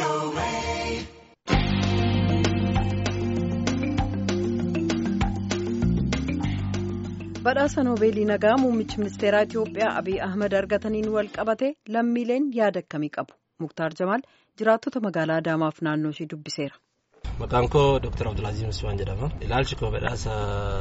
badhaasa noobeelii nagaa muummichi ministeeraa itiyoophiyaa abiy ahmed argataniin wal qabate lammiileen yaada akkamii qabu muktaar jamaal jiraattota magaalaa adaamaaf naannoo ishee dubbiseera. maqaan koo dr abdulaaziz musmaan jedhama ilaalchi koo badhaasa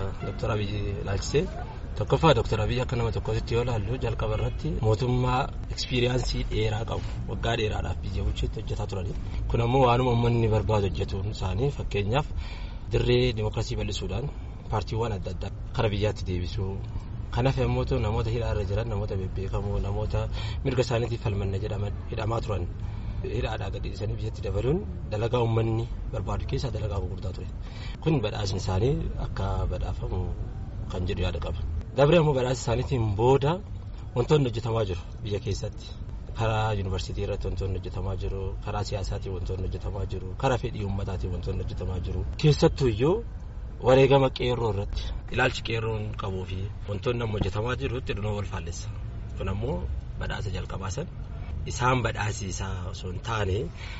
dr abiy ilaalchisee tokkoffaa dr abiy akka nama tokkotti yoo ilaallu jalqaba irratti mootummaa ekspiriyaansii dheeraa qabu waggaa dheeraadhaaf biyya bulcheetti hojjetaa turani kun ammoo waanuma uummanni barbaadu hojjetuun isaanii fakkeenyaaf dirree dimokiraasii bal'isuudhaan paartiiwwan adda addaa kara biyyaatti deebisuu kanaaf yommuu ta'u namoota hidhaa irra jiran namoota bebbeekamoo namoota mirga isaaniitiif falmanna hidhamaa turan hidhaadhaa gadi dhiisanii biyyatti dabaluun dalagaa uummanni barbaadu keessaa dalagaa gurguddaa ture kun badhaasni isaanii akka badhaafamu kan jedhu yaada qaba dabree ammoo badhaasa isaaniitiin booda wantoonni hojjetamaa jiru biyya keessatti karaa yuunivarsiitii irratti wantoonni hojjetamaa jiru karaa siyaasaatiin wantoonni hojjetamaa jiru karaa fedhii uummataatiin wantoonni hojjetamaa jiru keessattuu iyyuu wareegama qeerroo irratti ilaalchi qeerroon qabuu fi wantoonni amma hojjetamaa jirutti dhunoo wal faallessa kun ammoo badhaasa jalqabaasan isaan badhaasisaa osoo hin taane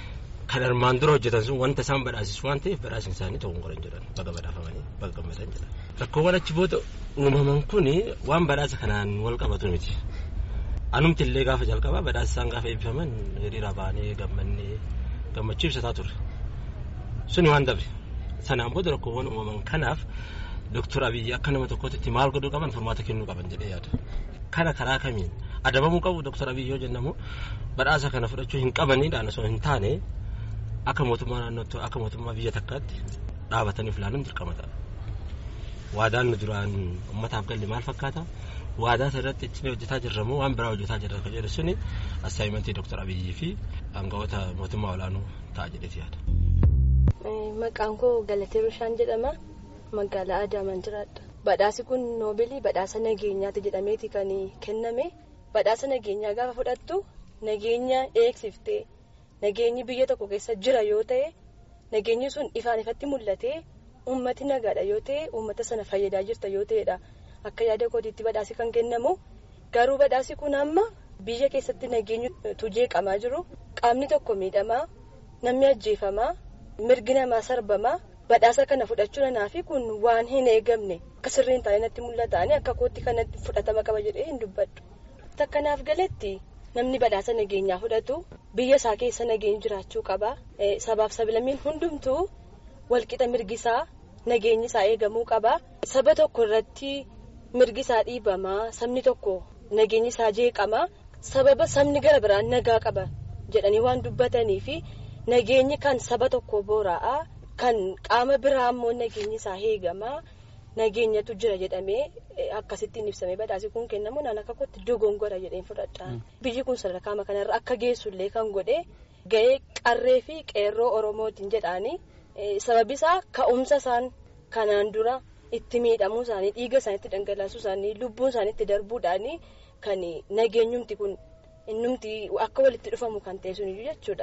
kan armaan dura hojjetan sun wanta isaan badhaasisu waan ta'eef badhaasni isaanii ta'uu hin qoran jedhan baga badhaafamanii baga gammadan jedhan rakkoowwan achi booda uumaman kun waan badhaasa kanaan wal qabatu miti anumti illee gaafa jalqabaa badhaasa isaan gaafa eebbifaman hiriira baanee gammannee gammachuu ibsataa turre suni waan dabre sanaan booda rakkoowwan uumaman kanaaf Dooktar Abiyyi akka nama tokkotti maal godhuu qaban furmaata kennuu qaban jedhee yaada. Kana karaa kamiin adabamuu qabu Dooktar Abiyyi yoo jennamu badhaasa kana fudhachuu hin qabaniidhaan osoo hin taane akka mootummaa naannootti akka mootummaa biyya takkaatti dhaabataniif ilaaluun dirqama ta'a. Waadaan nu duraan uummataaf galle maal fakkaata? Waadaa irratti ittiin hojjetaa jirramoo waan biraa hojjetaa jirra kan jedhu suni assaayimentii Dooktar Abiyyii fi aangawoota mootummaa olaanoo ta'a jedheeti yaada. Maqaan koo Galatee Bishaan jedhama. Magaalaa Adaamaan jiraadha. Badhaasi kun noobilii badhaasa nageenyaati jedhameeti kan kenname. Badhaasa nageenyaa gaafa fudhattu nageenya eegsiftee nageenyi biyya tokko keessa jira yoo ta'e nageenyi sun ifaan ifatti mul'atee uummati nagaadha yoo ta'e uummata sana fayyadaa jirta yoo ta'edha. Akka yaada kootiitti badhaasi kan kennamu garuu badhaasi kun amma biyya keessatti nageenyi tujeeqamaa jiru qaamni tokko miidhamaa namni ajjeefamaa mirgi namaa sarbamaa. Badhaasa kana fudhachuu nanaafi kun waan hin eegamne akka sirriin taa'ee natti mul'ataani akka kootti kanatti fudhatama qaba jedhee hin dubbadhu. Takkanaaf galatti namni badhaasa nageenyaa fudhatu biyya isaa keessa nageenyi jiraachuu qaba. Sabaaf sablammiin hundumtuu walqixa mirgisaa nageenyi isaa eegamuu qaba. Saba tokko irratti mirgi isaa dhiibamaa sabni tokko nageenyi isaa jeeqamaa sababa sabni gara biraan nagaa qaba jedhanii waan dubbatanii fi nageenyi kan saba tokko boora'aa. Kan qaama biraa ammoo nageenyi isaa eegamaa nageenyatu jira jedhamee akkasittiin ibsamee badhaasi kun kennamu naan akka kootti dogongora jedheen fudhadha. Biyyi kun sadarkaa kanarra akka geessullee kan godhe gahee qarree fi qeerroo oromootiin jedhaanii sababi isaa ka'umsa isaan kanaan dura itti miidhamuu isaanii dhiiga isaaniitti dhangalaasuu isaanii lubbuun isaaniitti darbuudhaanii kan nageenyumti kun innumti akka walitti dhufamu kan ta'e suniyyuu jechuudha.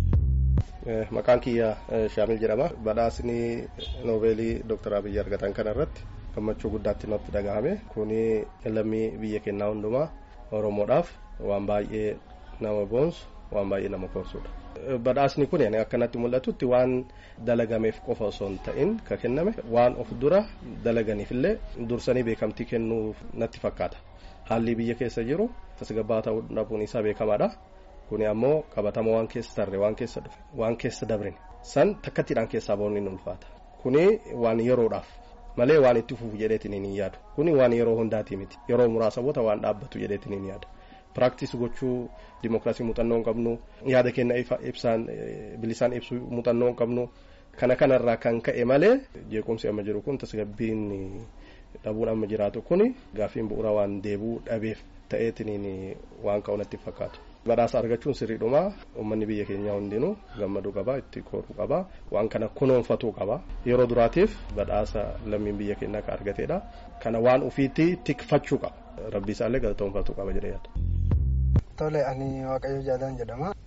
Maqaan kiyya Shaamil jedhama. Badhaasni noobeelii Dooktar Abiyyi argatan kanarratti gammachuu guddaatti natti dhagahame. Kuni lammii biyya keenyaa hundumaa Oromoodhaaf waan baay'ee nama boonsu waan baay'ee nama korsudha. Badhaasni kun akkanatti mul'atutti waan dalagameef qofa osoo hin ta'in ka kenname waan of dura dalaganiifillee dursanii beekamtii kennuu natti fakkaata. Haalli biyya keessa jiru tasgabbaa ta'uu dhabuun isaa beekamaadha. Kuni ammoo qabatama waan keessa tarre waan keessa dhufe waan keessa dabrin san takkattiidhaan keessaa bahuun ni ulfaata. Kuni waan yeroodhaaf malee waan itti fufu jedheetiin hin yaadu. Kuni waan yeroo hundaatii miti. Yeroo muraasa booda waan dhaabbatu jedheetiin hin yaada. Piraaktis gochuu dimookiraasii muuxannoo hin qabnu yaada keenya ibsaan bilisaan ibsuu muuxannoo hin qabnu kana kanarraa kan ka'e malee jeequmsi amma jiru kun tasgabbiin dhabuun amma jiraatu kuni gaaffiin bu'uura waan deebuu dhabeef ta'eetiin waan ka'u natti fakkaatu. badhaasa argachuun sirriidhuma uummanni biyya keenyaa hundinuu gammaduu qaba itti koruu qaba waan kana kunuunfatuu qaba yeroo duraatiif badhaasa lammiin biyya keenyaa ka argateedha kana waan ufiitti tikfachuu qaba rabbi isaallee galatoonfatuu qaba jedhee yaada. Tole ani Waaqayyo Jaalaan jedhama.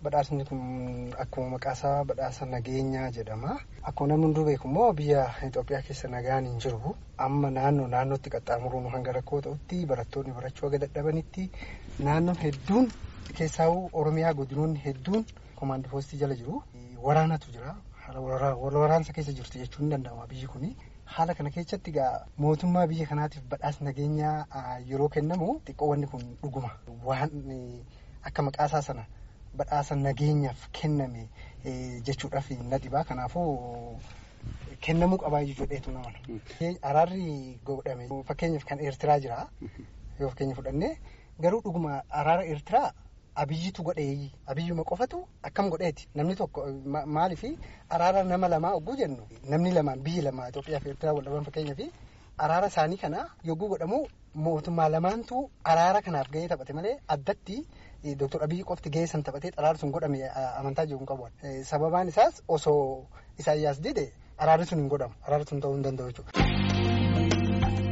Badhaasni kun akkuma maqaasaa badhaasa nageenyaa jedhama. Akkuma namni hunduu beeku immoo biyya Itoophiyaa keessa nagaan hin jiru. Amma naannoo naannootti qaxxaamuruun hanga rakkoo ta'utti barattoonni barachuu haga dadhabanitti naannoon hedduun keessaa Oromiyaa godinoonni hedduun komaandi poostii jala jiru. Waraanatu jira. Wal waraansa keessa jirti jechuun ni danda'ama biyyi kuni. Haala kana keessatti egaa mootummaa biyya kanaatiif badhaasa nageenyaa yeroo kennamu xiqqoo wanni kun dhuguma. Waan akka maqaasaa sana badhaasa nageenyaaf kenname jechuudhaaf na dhibaa. Kanaafuu kennamuu qabaa jechuudheetu nama. Araarri godhame fakkeenyaaf kan Eertiraa jira yoo fakkeenya fudhannee garuu dhuguma araara Eertiraa abiyyitu godhee abiyyuma qofatu akkam godheeti namni tokko maaliif araara nama lamaa ogguu jennu namni lamaan biyyi lama Itoophiyaa fi Eertiraa wal dhaban fakkeenyaa fi araara isaanii kana yogguu godhamu mootummaa lamaantu araara kanaaf gahee taphate malee addatti Dooktor Abiyyi qofti gahee san taphatee araarri sun godhame amantaa jiru hin qabu. Sababaan isaas osoo Isaayyaas dide araarri sun hin godhamu araarri sun ta'uu hin danda'u jechuudha.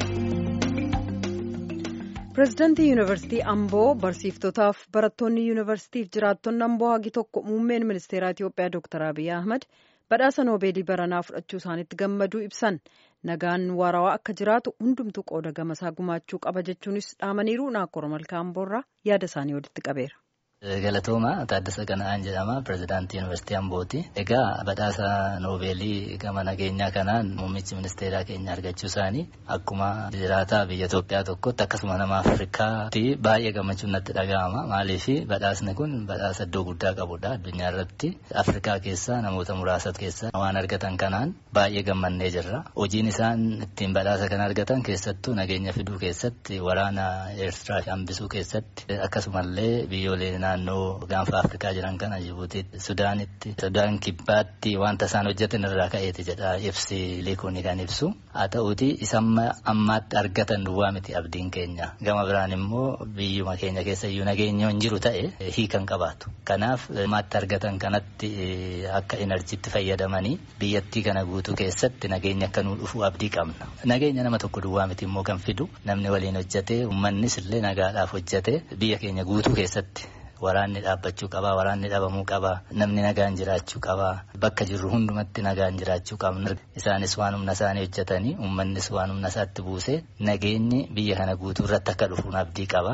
pireezidaantii yuunivarsiitii amboo barsiiftotaaf barattoonni yuunivarsiitiif jiraattonni amboo hagi tokko muummeen ministeeraa itiyoophiyaa dooktar abiy ahmad badhaasa noobeelii baranaa fudhachuu isaaniitti gammaduu ibsan nagaan waarawaa akka jiraatu hundumtuu qooda gamasaa gumaachuu qaba jechuunis dhaamaniiru naakora malkaa amboorraa yaada isaanii walitti qabeera. Galatooma Taaddasa Qana'aan jedhama pireezidaantii Yuunivarsiitii Ambooti. Egaa badhaasa noobeelii gama nageenyaa kanaan muummichi ministeeraa keenya argachuu isaanii akkuma jiraataa biyya Itoophiyaa tokkotti akkasuma nama Afrikaatti baay'ee gammachuun natti dhaga'ama. Maaliif badhaasni kun badhaasa iddoo guddaa qabudha addunyaa irratti. Afrikaa keessaa namoota muraasa keessaa waan argatan kanaan baay'ee gammannee jirra. Hojiin isaan ittiin badhaasa kana argatan keessattuu nageenya fiduu keessatti waraana Eertiraa hambisuu keessatti akkasumallee biyyoolee naannoo gaanfa Afrikaa jiran kana Jibuutiitti, Sudaanitti, Sudaan kibbaatti wanta isaan hojjetan irraa ka'eeti jedha ibsi liikuuni kan ibsu. Haa ta'uuti isa ammaatti argatan duwwaa miti abdiin keenya. Gama biraan immoo biyyuma keenya keessa iyyuu nageenya hin jiru ta'e hiikan qabaatu. Kanaaf ammaatti argatan kanatti akka inarjiitti fayyadamanii biyyattii kana guutuu keessatti nageenya akka nuu dhufu abdii qabna. Nageenya nama tokko duwwaa miti immoo kan fidu namni waliin hojjete uummannis illee nagaadhaaf hojjete biyya keenya guutuu keessatti waraanni dhaabbachuu qabaa waraanni dhabamuu qabaa namni nagaan jiraachuu qabaa bakka jirru hundumatti nagaan jiraachuu qabna isaanis waan humna isaanii hojjetanii uummannis waan humna isaatti buusee nageenyi biyya kana guutuu irratti akka dhufuun abdii qaba.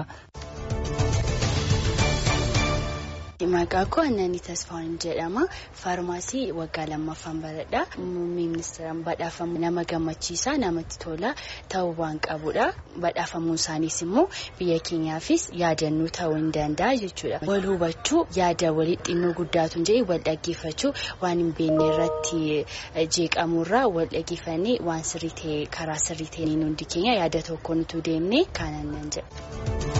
Maqaa koo Annanii Tasfaawwan jedhama. Faarmaasii waggaa lammaffaan baradha. Muummee ministeeraan badhaafamu nama gammachiisa namatti tola ta'uu waan qabudha. Badhaafamuun isaaniis immoo biyya keenyaafis yaadannoo ta'uu hin danda'a jechuudha. Wal hubachuu yaada walii xinnoo guddaatu hin jedhe wal dhaggeeffachuu waan hin beekne irratti jeeqamurraa wal dhaggeeffannee waan sirrii ta'e karaa sirrii ta'een hundi keenya yaada tokkoon utuu deemne kanan nan jedha.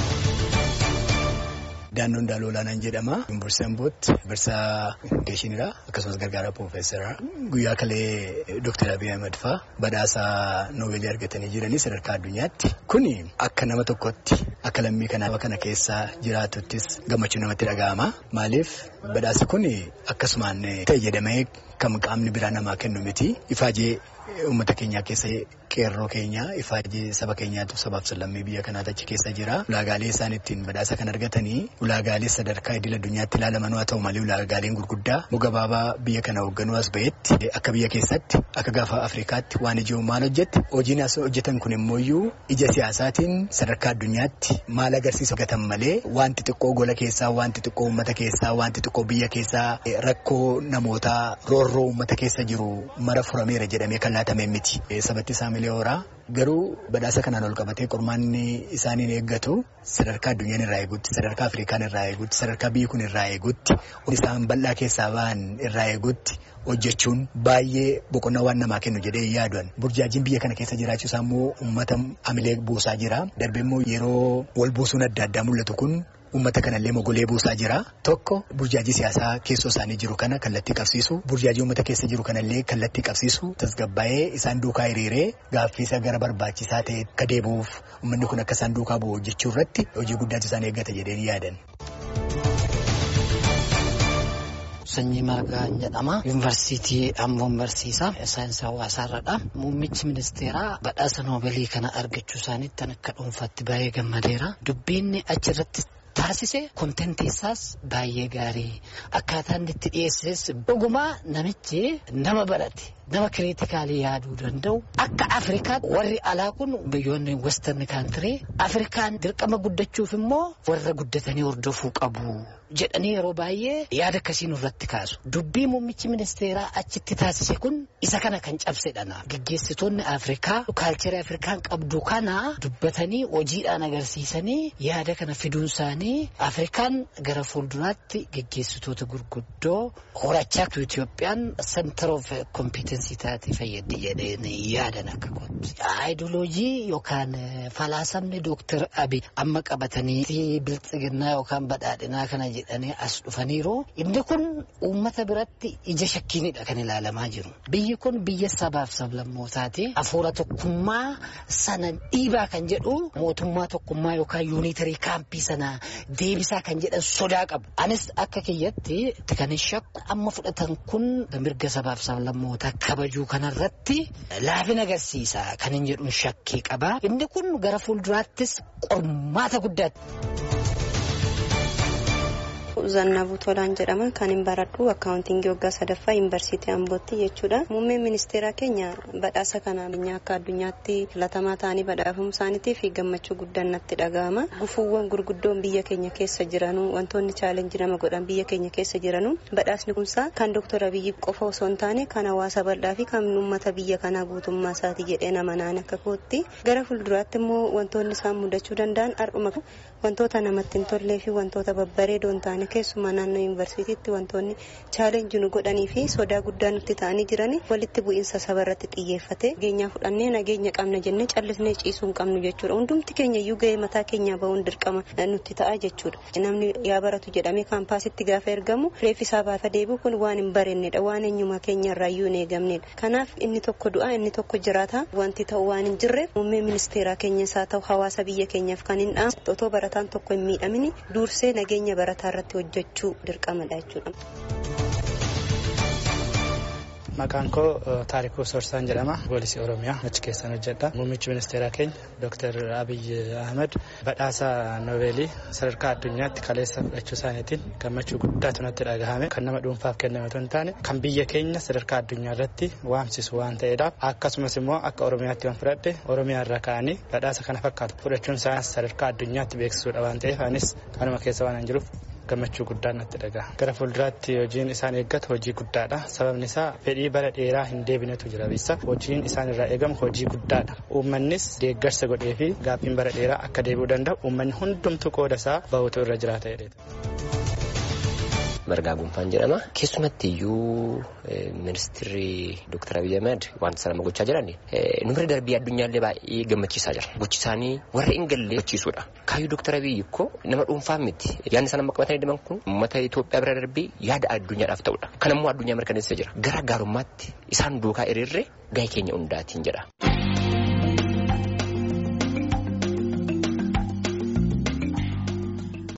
Daannoon Daaloo Olaanaan jedhama. Yuunivarsiitii Ambootti barsiisaa Geeshiniidha. Akkasumas gargaaraa Piroofeesaraa. Guyyaa kalee Dooktar Abiy Ahmed fa'aa badhaasa Noobeelii argatanii jiranii sadarkaa addunyaatti. Kuni akka nama tokkotti akka lammii kanaaf kana keessa jiraatuttis gammachuu namatti dhaga'ama. Maaliif badhaasi kun akkasumaan ta'e jedhamee kan qaamni biraa namaa kennu miti. Ifaajee uummata keenyaa keessa qeerroo keenya ifaajee saba keenyaatu sabaaf sallammii biyya kanaatu achi keessa jira. Ulaagaalee isaan ittiin badhaasa kan argatanii ulaagaalee sadarkaa idil addunyaatti ilaalamanuu haa ta'u malee ulaagaaleen gurguddaa muga baabaa biyya kana hoogganuu as ba'etti akka biyya keessatti akka gaafa Afrikaatti waan ijoo maal hojjette hojiin as hojjetan kun immoo ija siyaasaatiin sadarkaa addunyaatti maal agarsiisa gatan malee wanti xiqqoo gola keessaa wanti xiqqoo uummata keessaa wanti xiqqoo biyya keessaa rakkoo namootaa roorroo uummata keessa jiru mara furameera jedhamee kan laatamee miti. Sabatti isaa miliyoora garuu badhaasa kanaan ol qabatee qormaanni isaaniin eeggatu sadarkaa addunyaan irraa eegutti sadarkaa Afrikaan irraa eegutti sadarkaa biyyi kun irraa eegutti isaan bal'aa keessaa ba'an irraa eegutti hojjechuun baay'ee boqonnaa waan namaa kennu jedhee yaaduun burjaajiin biyya kana keessa jiraachuu isaa immoo uummata amilee buusaa jira darbee immoo yeroo wal buusuun adda addaa mul'atu kun. Uummata kanallee mogolee buusaa jira. Tokko burjaajii siyaasaa keessoo isaanii jiru kana kallattii qabsiisu. Burjaajii uummata keessa jiru kanallee kallattii qabsiisu. Tasgabbaa'ee isaan duukaa hiriiree gaaffii gara barbaachisaa ta'e akka deebi'uuf uummanni kun akka isaan duukaa bu'u hojjechuu irratti hojii guddaatu isaan eeggata jedheen yaadan. Sanyii Margaa jedhama. Yuunivarsiitii Amboon barsiisa. Saayinsii hawaasaarradha. Muummichi ministeeraa badhaasa noobeelii kana argachuu isaaniitti akka dhuunfaatti baay'ee gammadeera. Dubbiin achirratti taasise kontentii isaas baay'ee gaarii akkaataa inni itti dhiyeesses dhugumaa namichi nama barate nama kiriitikaalii yaaduu danda'u akka afrikaatti warri alaa kun biyyoonni western kaantirii afrikaan dirqama guddachuuf immoo warra guddatanii hordofuu qabu jedhanii yeroo baay'ee yaada akkasii nurratti kaasu dubbii muummichi ministeeraa achitti taasise kun isa kana kan cabsedhana gaggeessitoonni afrikaa kaalcherii afrikaan qabdu kana dubbatanii hojiidhaan agarsiisanii yaada kana fiduun isaanii afrikaan gara fuulduraatti gaggeessitoota gurguddoo horachaa Itoophiyaan center of competensii taate fayyaddi jedheen yaadan akka kooti. Aayidoloojii yookaan falaasamni dooktar Abiy amma qabatanii biltsiginnaa yookaan badhaadhinaa kana jedhanii as dhufaniiru. Inni kun uummata biratti ija shakkiinidha kan ilaalamaa jiru. Biyyi kun biyya sabaaf sablammootaati. Hafuura tokkummaa sana dhiibaa kan jedhu mootummaa tokkummaa yookaan yuunitarii kaampii sana deebisaa kan jedhan sodaa qabu. Anis akka kiyyatti kan shakku amma fudhatan kun mirga sabaaf sablammootaa kabajuu kanarratti laafina agarsiisa kan hin jedhuun shakkii qaba. Inni kun gara fuulduraattis qormaata guddaatti. Zannabuu Tolaan jedhama kan hin baradhu akkaawuntingii waggaa sadaffaa yuunivarsiitii Ambootti jechuudha. Muummeen ministeeraa keenya badhaasa kana akka addunyaatti filatamaa ta'anii badhaafamuu isaaniitiif gammachuu guddaan natti dhaga'ama. Gufuuwwan gurguddoon biyya keenya keessa jiranu wantoonni chaalenjii nama godhan biyya keenya keessa jiranu badhaasni kunsaa kan Dr. Abiyyi qofa osoo hin taane kan hawaasa bal'aa fi kan uummata biyya kanaa guutummaa isaati jedhee nama naan akka kootti. Gara fuulduraatti immoo wantoonni isaan mudachuu danda'an har'uma wantoota namatti hin tollee fi wantoota babbareedoo hin taane keessumaa naannoo yuunivarsiitiitti wantoonni chaalenjii nu godhanii fi sodaa guddaa nutti ta'anii jiran walitti bu'iinsa saba irratti xiyyeeffate nageenyaa fudhannee nageenya qabna jennee callisnee ciisuu hin qabnu jechuudha hundumti keenya iyyuu ga'ee mataa keenyaa bahuun dirqama nutti ta'a jechuudha namni yaa baratu jedhamee kaampaasitti gaafa ergamu reeffisaa baafa deebi'u kun waan hin barennedha waan eenyumaa keenya irraa iyyuu hin eegamnedha kanaaf inni tokko du'a inni tokko jiraata wanti ta'u waan hin jirreef muummee ministeeraa keenya isaa ta'u hawaasa biyya keenyaaf kan hin dhaamne otoo barataan tokko hin miidhamini dursee nageenya barataa irratti hojjechuu dirqamadha jechuudha. Maqaan koo Taarikuu Sorsaan jedhama. Poolisii Oromiyaa achi keessan hojjedha. Muummichi ministeeraa keenya Dr. Abiy Ahmed badhaasa Noobeelii sadarkaa addunyaatti kaleessa fudhachuu isaaniitiin gammachuu guddaatu natti dhagahame. Kan nama dhuunfaaf kenname otoo hin taane kan biyya keenya sadarkaa addunyaa irratti waamsisu waan ta'eedha. Akkasumas immoo akka Oromiyaatti waan fudhadhe Oromiyaa irraa ka'anii badhaasa kana fakkaatu fudhachuun isaaniis sadarkaa addunyaatti beeksisuudha waan ta'eef anis kanuma keessa waan jiruuf gammachuu guddaan natti dhaga'a. Gara fuulduraatti hojiin isaan eeggatu hojii guddaadha. Sababni isaa fedhii bara dheeraa hin deebinetu jira bissa. Hojiin isaan irraa eegamu hojii guddaadha. Uummannis deeggarsa godhee fi gaaffiin bara dheeraa akka deebi'uu danda'u uummanni hundumtuu qooda isaa bahutu irra jiraata jedheeta. Margaa Gunfaan jedhama. Keessumatti iyyuu ministeerri Dr. Abiy Ahmed wanta sana gochaa jiran numri darbii addunyaallee baay'ee gammachiisaa jira. Gochi isaanii warra hin galle gochiisuudha. Kaayyuu Dr. Abiy ikkoo nama dhuunfaa miti. Yaadni isaan amma qabatanii deeman kun uummata Itoophiyaa bira darbii yaada addunyaadhaaf ta'udha. Kanammoo addunyaa mirkaneessee jira. Gara gaarummaatti isaan duukaa hiriirree gahee keenya hundaatiin jedha.